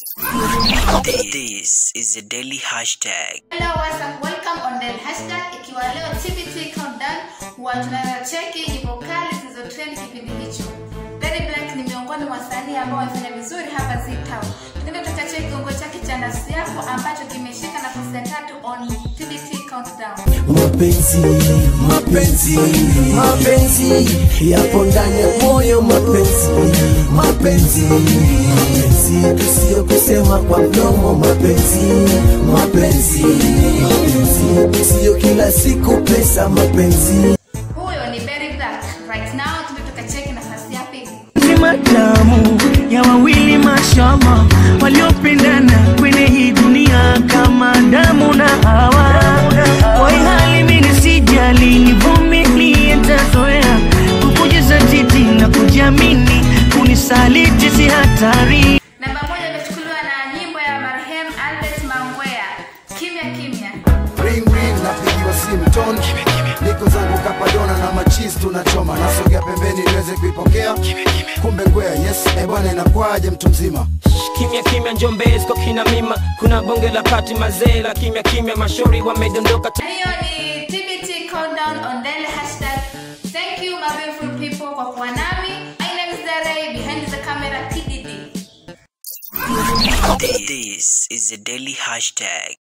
This is a daily hashtag. Hello, what's up? Welcome on the hashtag. Ikiwa leo TBT countdown, huwa tunacheki nyimbo kali zilizotrend kipindi hicho. Daddy Black ni miongoni mwa wasanii ambao wamefanya vizuri hapa Z-Town. Tunaenda tutacheki kiungo chake cha nafsi yako ambacho kimeshika nafasi ya tatu on TBT countdown. mapenzi mapenzi mapenzi yapo ndani ya moyo mapenzi mapenzi mapenzi sio kusema kwa mdomo mapenzi mapenzi mapenzi sio kila siku pesa mapenzi Huyo ni Daddy Black. Right now tunaenda tukacheki nafasi ya pili. ni matamu ya wawili mashama waliopendana kwenye hii dunia kama damu na hawa kwa hii hali mimi sijali nivumilie tazoea kukujaza titi na kujiamini kunisaliti si hatari Namba moja imechukuliwa na nyimbo ya marehemu Albert Mangwea. Kimya kimya. ring ring napigiwa simu ton niko zangu kapadona na machis tunachoma nasogea pembeni niweze kuipokea kumbe ngwea yes eh bwana inakwaje mtu mzima kimya kimya njombesko kina mima kuna bonge la pati mazee la kimya kimya mashauri wamedondoka Na hiyo ni TBT countdown on daily hashtag. Thank you my beautiful people kwa kuwa nami. My name is Dare behind the camera TDD. This is a daily hashtag.